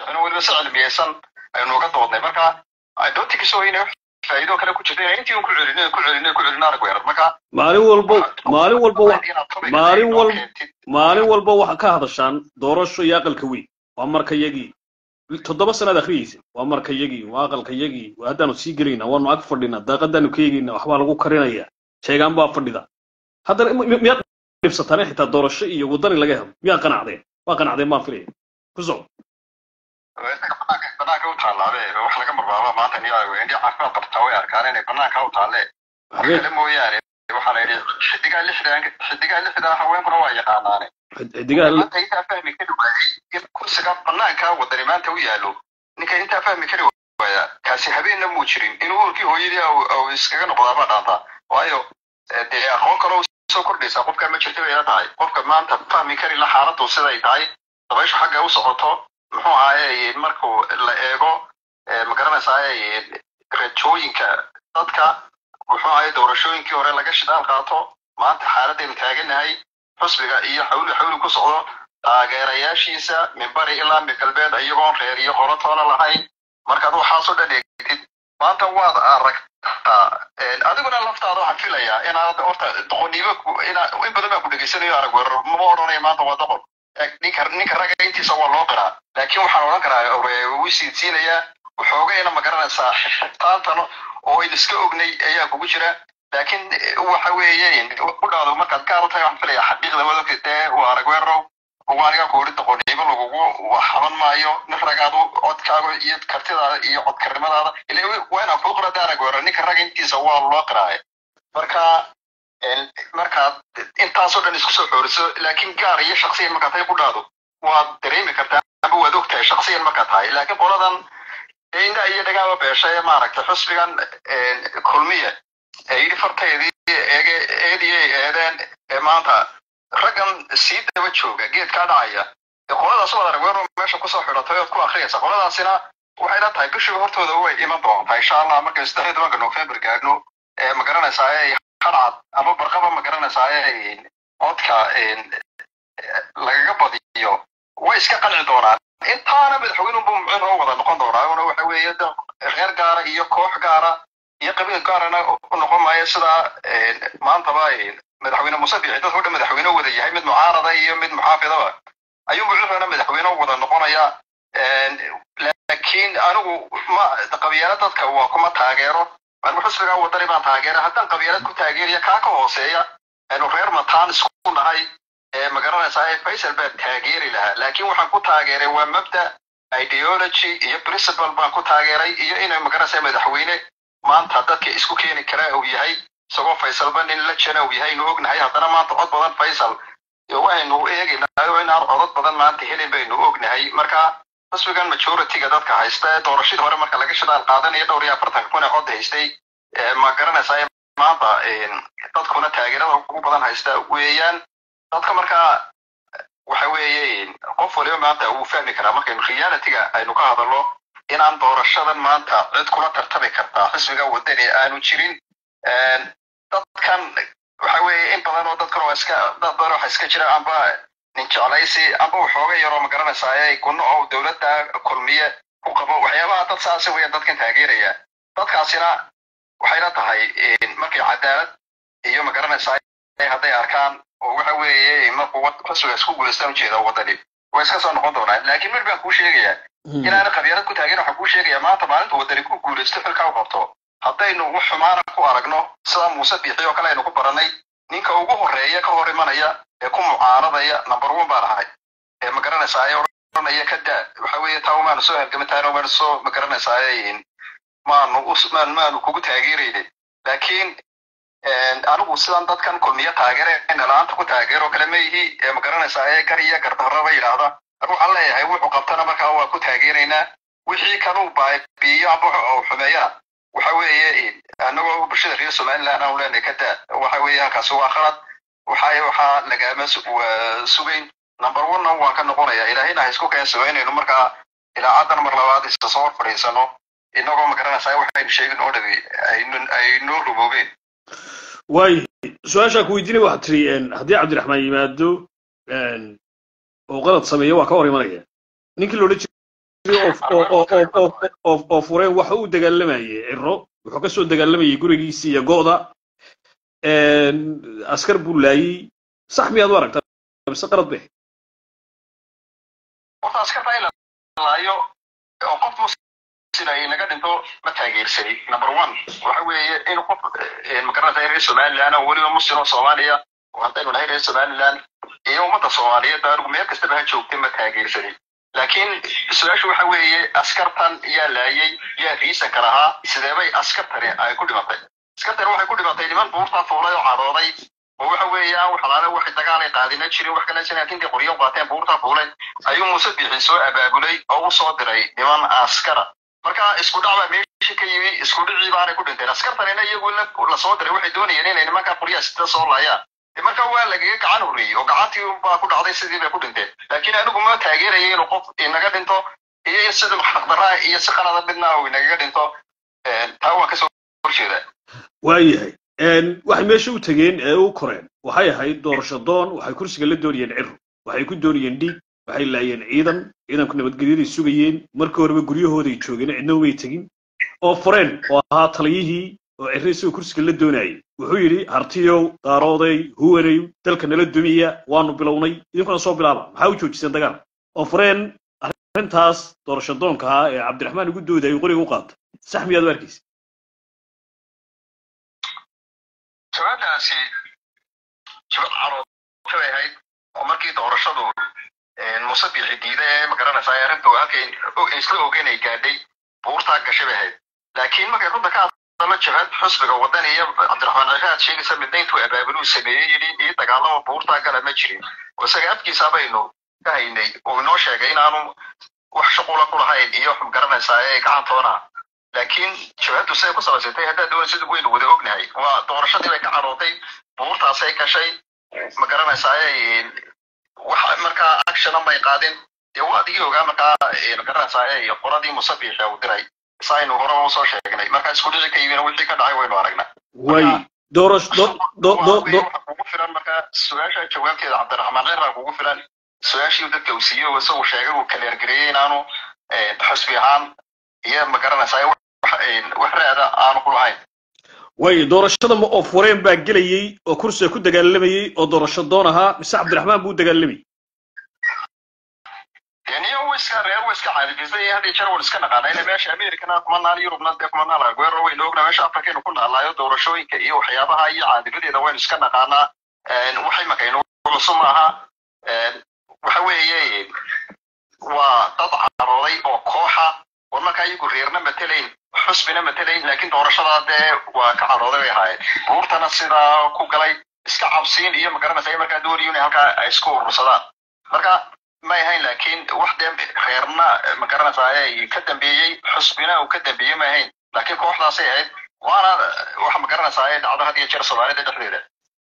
jecno weliba si cilmiyeysan aynu uga doodnay marka doontikiisa waa inay faa'iido kale ku jirta intii un ku celino ku celino ku celino arag weerar marka maalin walba maalin walba wa- maalin wal maalin walba waxaa ka hadashaan doorasho iyo aqalka weyn waa marka yagii toddoba sanaad akhriyeysa waa marka yagii waa aqalka yagii waa haddaanu sii gelayna waanu ag fadhinaa daaqadaanu ka eegayna waxbaa lagu karinaya sheegaan baa fadhida haddana mi- mi- miyaad dhibsataan xitaa doorasho iyo wadani laga helo miyaad qanacdeen waa qanacdeen baan filaya ku soco banaanka u taallaabe wax laga marbaaba maanta niyo indhi caafimaad qabtaa way arkaan inay banaanka u taalle wax habeen kale mooyaane waxaa la yidhi xidigaa lixdan xidigaa lixdan haweenkuna waa yaqaanaane xidigaha maanta intaa fahmi kari waayay in kursiga banaanka wadani maanta u yaalo ninka intaa fahmi kari waaya kaasi habeenna muu jirin inuu urkii hooyadii au- au iskaga noqdaabaa dhaanta waayo eh, dee aqoon kaloo soo kordhaysa qofka ma jirta bayla tahay qofka maanta fahmi kari la xaaladu siday tahay dabayshu xagga u socoto muxuu ahaaye markuu la eego eh, ma garanaysaa rajooyinka dadka muxuu ahaaye doorashooyinkii hore laga shidaal qaato maanta xaaladaynu taaganahay xusbiga iyo xawli xawli ku socdo taageerayaashiisa minbari ilaa migalbeed iyagoon reer iyo qolo toona lahayn markaad waxaasoo dhan eegtid maanta waad aragtaa een, adiguna laftaada waxaan filayaa inaad horta doqoniimo ku- ina in badan baa ku dhegeysanayo arag weerar mama odhanaya maanta waa doqon Eeg, ninka ninka ragga intiisa waa loo qiraa laakiin waxaan odhan karaa wuu siidsiinayaa waxoogayna ma garanaysaa xirtaantan oo in iska ognay ayaa kugu jira laakiin eh, waxa weeye u dhaado markaad gaar u tahay waxaan filayaa xaqiiqda wadalka dee waa arag weerarow waa aniga ku uri doqoniimo lagugu haban maayo nin ragaadu codkaaga iyo kartidaada iyo codkarnimadaada ila waa inaan kuu qira daarag weerar ninka ragga intiisa waa loo qiraaye marka een, markaad intaasoo dhan isku soo xooriso laakiin gaar iyo shaksiyan markaad tahay ku dhaado waad dareemi kartaa ama waad og tahay shaksiyan markaad tahay laakiin qoladan indha iyo dhagaaba beesha ee maaragtay xusbigan een, kulmiya ee yidhi fartaydii eege eedii ay eedeen ee maanta raggan sii daba jooga geedkaa dhacaya ee qoladaas waad arag weero meesha kusoo xidhatay ood ku akhriyaysa qoladaasina waxay la tahay bishii hortooda way iman doontaa insha allah markay saddex iyo tobanka november gaadhno ee ma garanaysaa ee hadcad ama barqaba ma garanaysaa ee codka een, lagaga badiyo way iska qanci doonaan intaana madaxweynunbu mucin oo wada noqon doonaa una waxa weeye de reer gaara iyo koox gaara iyo qabiil gaarana u noqon maayo sidaa een, maantaba een, madaxweyne muuse biixi dadka o dhan madaxweyne wada yahay mid mucaarada iyo mid muxaafidaba ayuu mucirana madaxweyne wada noqonaya een, laakiin anigu ma qabiyaala dadka waa kuma taageero anigu xusbigaa wadani baan taageera haddaan qabiilad ku taageeraya kaa ka hooseeya aynu reer mataan isku nahay ee ma garanaysaa ee faysal baa taageeri lahaa laakiin waxaan ku taageeray waa mabda ideology iyo principle baan ku taageeray iyo inay ma garanaysaa madaxweyne maanta dadka isku keeni karaa uu yahay isagoo faysalba nin la jana uu yahay inu ognahay haddana maanta cod badan faysal iyo waxaynu eegaynaa oo inaan codad badan maanta helin baynu ognahay marka xisbigan majority-ga dadka haysta ee doorashadii hore marka laga shidaal qaadanaya dhowr iyo afartanka kun ee cod haystay ee ma garanaysaa maanta een, dadkuna taageerada ugu badan haysta weeyaan dadka markaa waxa weeye qof waliba maanta wuu fahmi karaa markaynu reality-ga aynu ka hadalno inaan doorashadan maanta cid kula tartami kartaa xisbiga wadani aanu jirin Een, dadkan waxa weeye in badan oo dadkan waa iska dad badan waxa iska jira amba nin jeclaysi amba waxooga yaroo ma garanaysaa ee gunno oo dowladda kulmiye ku qabo waxyaabaha dad saasi weeyaan dadkan taageeraya dadkaasina waxayna tahay een, markay cadaalad iyo ma garanaysaa ee hadday arkaan oo waxa weeye markuu wad- xisbiga isku guulaystaan ujeeda wadani way iska soo noqon doonaan laakiin mid baan kuu sheegayaa inaana qabyaalad ku taageerin waxaan kuu sheegayaa maanta maalinta wadani ku guulaysto xilkaa u qabto haddaynu wax xumaana ku aragno sida muuse biixi oo kale aynu ku baranay ninka ugu horeeya ka hor imanaya ee ku mucaaradaya number one baan ahay ee ma garanaysaa ee odhanaya ka da waxa weeye taa maanu soo halgama taana maanu soo ma garanaysaa ee maanu us- maan maanu kugu taageeraynin laakiin een, anigu sidan dadkan kulmiye taageere nalaanta ku taageero kale ma yihi ee ma garanaysaa ee gar iyo gardarraba yidhaahda anigu waxaan leeyahay wuxuu qabtana markaa waa ku taageeraynaa wixii kanuu baabiiyo amba uu xumeeyana waxa weeye anagoo bulshada reer somaliland aanu leenahay ka daa waxa weeye halkaasi waa khalad waxa waxaa lagaama su- waa sugayn number one-na waan ka noqonaya ilaahayna ha isku keensado inaynu markaa ilaacadan mar labaad isa soo fadhiisano inagoo ma garanaysaa waxaynu sheegin oo dhabi aynu aynoo rumoobeen waay su-aashaa ku weydiinay waxaad tiri een, haddii cabdiraxmaan yimaado een, oo qalad sameeyo waa ka hor imanaya ninkii la odhan oo fureen waxa uu dagaalamayay ciro wuxuu kasoo dagaalamayay gurigiisii iyo go'da askar buu laayey sax miyaad u aragtaa mise qalad be horta askarta in la laayo oo qof musina ay naga dhinto ma taageersani number one waxa weeye in qof magaranata reer somaliland oo weliba muslim oo soomaaliya oo haddaynu nahay reer somaliland iyo ummadda soomaaliyeed anigu meel kastaba ha joogtay ma taageersani laakiin su-aashu waxa weeye askartan yaa laayay yaa riisanka lahaa sideebay askartani ay ku dhimatay askartani waxay ku dhimatay niman buurtaa fuulay oo cadhooday oo waxa weeyaan wax alaale wax dagaal ay qaadina jirin wax kale laakiin intay qoryo qaateen buurtaa fuulay ayuu muuse bixi soo abaabulay oo u soo diray niman askara marka isku dhac baa meesha ka yimi isku dhicii baanay ku dhinteen askartanina iyagu lasoo diray waxay doonayeen inay nimanka qoryaha sida soo laayaan marka waa lagaga gacan horreeyey oo gacantii baa ku dhacday sidii bay ku dhinteen laakiin anigu ma taageeraya inuu qof inaga dhinto iyo in sida xaqdaraa iyo si qalada midna uu inagaga dhinto taa waan kasoo horjeedaa waayahay waxay meesha u tegeen ee u koreen waxay ahayd doorasho doon waxay kursiga la doonayeen ciro waxay ku doonayeen dhiig waxay laayeen ciidan ciidanku nabadgelyaday sugayeen markii horeba guryahooday joogeen cidna umay tegin oo fureen oo ahaa taliyihii oo ciro isagoo kursiga la doonayay wuxuu yidhi hartiyow daarooday huwanay dalka nala dumiya waanu bilownay idinkuna soo bilaaba maxaa u joojiseen dagaal oo fureen arrintaas doorasho doonka ahaa ee cabdiraxmaan ugu doodayay qoriga u qaatay sax miyaad u arkaysa jawaabtaasi jawaab caroota bay ahayd oo markii doorashadu muuse bixi diida ee magaranaysaa arrinta halkay isla ogeyn ay gaadhay buurtaa gashay bay ahayd laakiin markay runta ka hadalo jabhad xusbiga waddan iyo cabdiraxmaan cishaad sheegaysa midna intuu abaabuluu sameeyey yidhi ii dagaalama buurtaa gala ma jirin oo isaga afkiisa baynu ka haynay oo inoo sheegay inaanu wax shuqula ku lahayn iyo magaranaysaa ee gacantoona laakiin jabhaddu siday ku samaysatay haddaad doonaysid waynu wada ognahay waa doorashadii bay ka cadhootay buurtaasay gashay ma garanaysaa wax markaa actiona may qaadin dee waa adigii ogaa markaa ma garanaysaa qoladii musabiixa uu diray saynu hore usoo sheegnay markaa isku dhici ka yimina wixii ka dhacay waynu aragnaa way doorasho kugu filan markaa su-aasha jawaabteeda cabdiraxmaan ciraa kugu filan su-aashii dadka uu siiyey isagu sheegay uu kaleergareeyey inaanu xusbi ahaan iyo ma garanaysaa wax raada aanu ku lahayn way doorashada ma oo fureen baa gelayey oo kursiga ku dagaalamayey oo doorasho doon ahaa mise cabdiraxmaan buu dagaalamayey niyo wiska reer wiska caadifisay hadii jeer wan iska naqaana ina meesha americana kuma naal yurubna dee kuma naal aguero waynu ogna meesha afrikaynu ku naalaayo doorashooyinka iyo waxyaabaha iyo caadifadeeda waynu iska naqaanaa waxay makaynu cusub maaha waxa weeye waa dad carooday oo kooxa war markaa iyagu reerna matelayn xusbina matelayn laakiin doorashadaa dee waa ka carooday bay ahaayeen buurtana sidaa ku galay iska cabsiin iyo magaranaysa markaa doonayo inay halkaa ay isku urursadaan marka may ahayn laakiin wax dee reerna magaranaysaa ka dambeeyey xusbina uu ka dambeeyey may ahayn laakiin kooxdaasay ahayd waana waxa magaranaysaa dhacdo had iyo jeer soomaalida dhexdeeda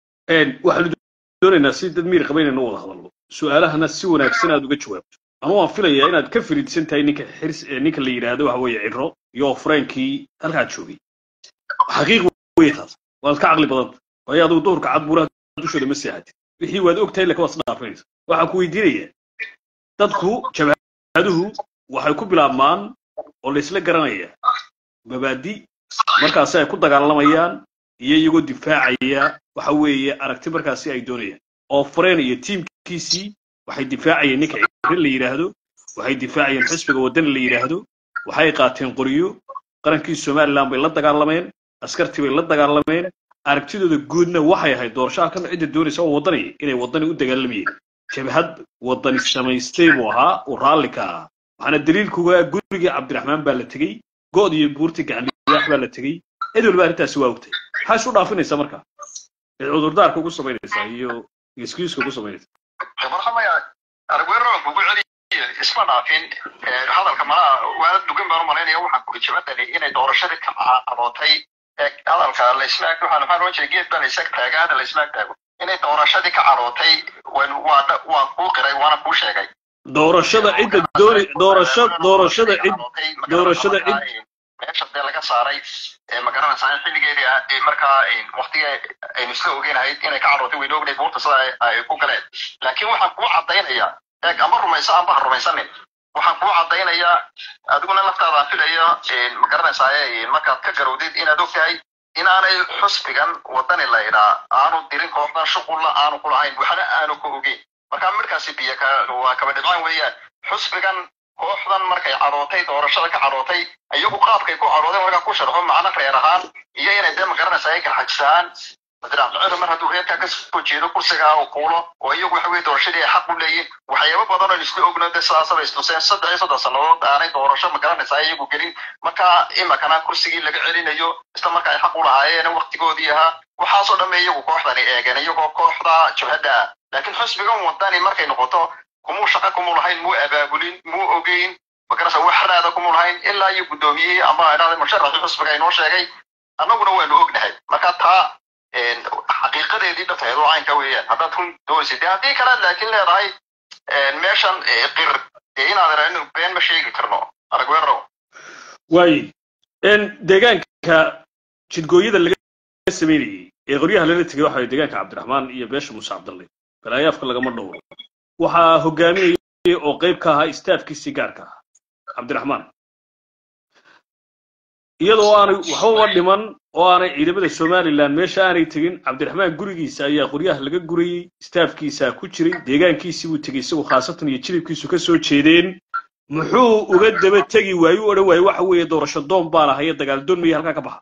waxaanu doonaynaa si dad miir qaba inaynu wada hadalno su-aalahana si wanaagsan aad uga jawaabto anu waan filayaa inaad ka firiidsan tahay ninka xirs ninka la yidhaahdo waxa weeye ciro iyo freenkii halkaad joogay xaqiiq wey taas waad ka caqli badanta waayo adigu duhurka cad buuraha dushooda ma seexatid wixii waad og tahay laka waad isdhaafinaysa waxaan ku weydiinayaa dadku jabhaduhu waxay ku bilaabmaan oo la isla garanaya mabaadi markaasi ay ku dagaalamayaan iyo iyagoo difaacaya waxa weeye aragti markaasi ay doonayaan oo freen iyo tiimkiisii waxay difaacayeen ninka cirin la yidhaahdo waxay difaacayeen xisbiga waddan la yidhaahdo waxay qaateen qoryo qarankii somaliland bay la dagaalameen askartii bay la dagaalameen aragtidooda guudna waxay ahayd doorashaha kan cidda doonaysa oo waddani inay waddani u dagaalamayeen jabhad waddani samaystay buu ahaa uu raalli ka ahaa waxaana daliilkuga gurigii cabdiraxmaan baa la tegey good iyo buurtii gacandhiyaax baa la tegey cid walba arrintaasi waa ogtay maxaa isu dhaafinaysaa marka cid cudurdaarka ugu samaynaysaa iyo excuseka ugu samaynaysaa marxamaya argueroon kugu celiy isma dhaafin hadalka malaha waa dugan baan u malaynaya waxaan kuri jabadani inay doorashadii ka cadootay hadalka laisma ag waxaan waxaan oran jiray geed baa la isag taaga hadda laisma ag taago inay doorashadii ka cadootay waa waa kuu qiray waana kuu sheegay doorashada cidda dooni doorasha doorashada cid doorashada cid meesha dee laga saaray ma garanaysaa in xilligeedii ah markaa waktiga aynu isla ogeynahayd inay ka carootay waynu ognayd buurta sida ay ku galeen laakiin waxaan kuu caddaynaya eeg ama rumayso amba ha rumaysanin waxaan kuu caddaynayaa adiguna laftaada filaya ma garanaysaa markaad ka garowdid inaad ogtahay inaanay xusbigan wadani la idhaa aanu dirin kooxdan shuqulla aanu ku lahayn waxna aanu ka ogeyn marka midkaasi biyo waa kaba dhibcaan weeyaan xusbigan kooxdan markay cadootay doorashada ka cadootay iyagu qaabkay ku cadoodeen markaa ku sharxo macno reer ahaan iyo inay dee magaranaysaa ay garxajisaan cabdiraxmaan mar hadduu reerkaa ka soo jeedo kursigaa uu kuulo oo iyagu waxa weye doorashadii ay xaq u leeyihin waxyaabo badan oo isku ogno de sidaasaba istuseen saddex iyo soddon sannadood aanay doorasho magaranaysaa iyagu gelin marka imakana kursigii laga celinayo isla marka ay xaq u lahaayeen waktigoodii ahaa waxaasoo dhamme iyagu kooxdani eegeen iyagoo kooxda jabhadda ah laakiin xusbigan wadani markay noqoto kumuu shaqa kumuu lahayn muu abaabulin muu ogeyn magarasa wax raada kumuu lahayn ilaa iyo guddoomiyihii ama idhahda musharaxii xusbiga inoo sheegay annaguna waanu ognahay marka taa xaqiiqadeedii dhabtaheed oo caynka weeyaan haddaad run doonaysid dee haddii kale laakiin leedahay meeshan qir dee inaad irahno been ma sheegi karno arag weerow waaye deegaanka jidgooyada laga sameynayey ee qoryaha lala tegay waxa way deegaanka cabdiraxmaan iyo beesha muuse cabdalle balaayaafka lagama dhowro waxaa hogaaminayay oo qayb ka ahaa istaafkiisii gaarka ahaa cabdiraxmaan iyadoo aanay waxbaba dhiman oo aanay ciidamada somalilan meesha aanay tegin cabdiraxmaan gurigiisa ayaa qoryaha laga gurayey istaafkiisaa ku jiray deegaankiisii buu tegey isagu khaasatan iyo jilibkiisu ka soo jeedeen muxuu uga daba tegi waayu odhan waaye waxa weeye doorasho doon baan ahaye dagaal doon maya halkaa ka baxa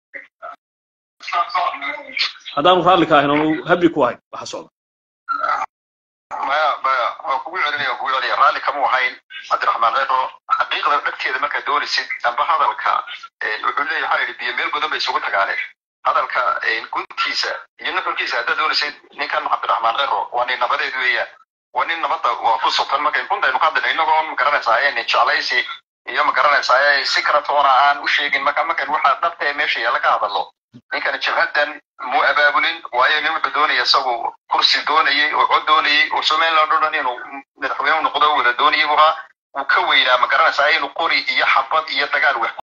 haddaanu raalli ka ahayn oonu habli ku ahayn waxa socda maya maya waa kugu celinaya waa kugu celinaya raalli kamuu ahayn cabdiraxmaan cero xaqiiqda dhagteeda markaad doonaysid amba hadalka wuxuu leeyahay waxaa yidhi biyo meel badan bay isugu tagaaneen hadalka guntiisa iyo nuxurkiisa haddaad doonaysid ninkan cabdiraxmaan cero waa nin nabadeed weeyaan waa nin nabadda waa ku sugan markay buntaynu ka hadlayno inagoo magaranaysaa nin jeclaysi iyo magaranaysaa si kala toona aan u sheegin marka markan waxaa dhabta ee meesha yaalla ka hadallo ninkan jabhaddan muu abaabulin waayo nin wuxuu doonaya isagu kursi doonayey oo cod doonayey oo somaliland o dhan inuu madaxweyne noqdo wada doonayay buu ahaa uu ka weynaa magaranaysaa inuu qori iyo xabad iyo dagaal wax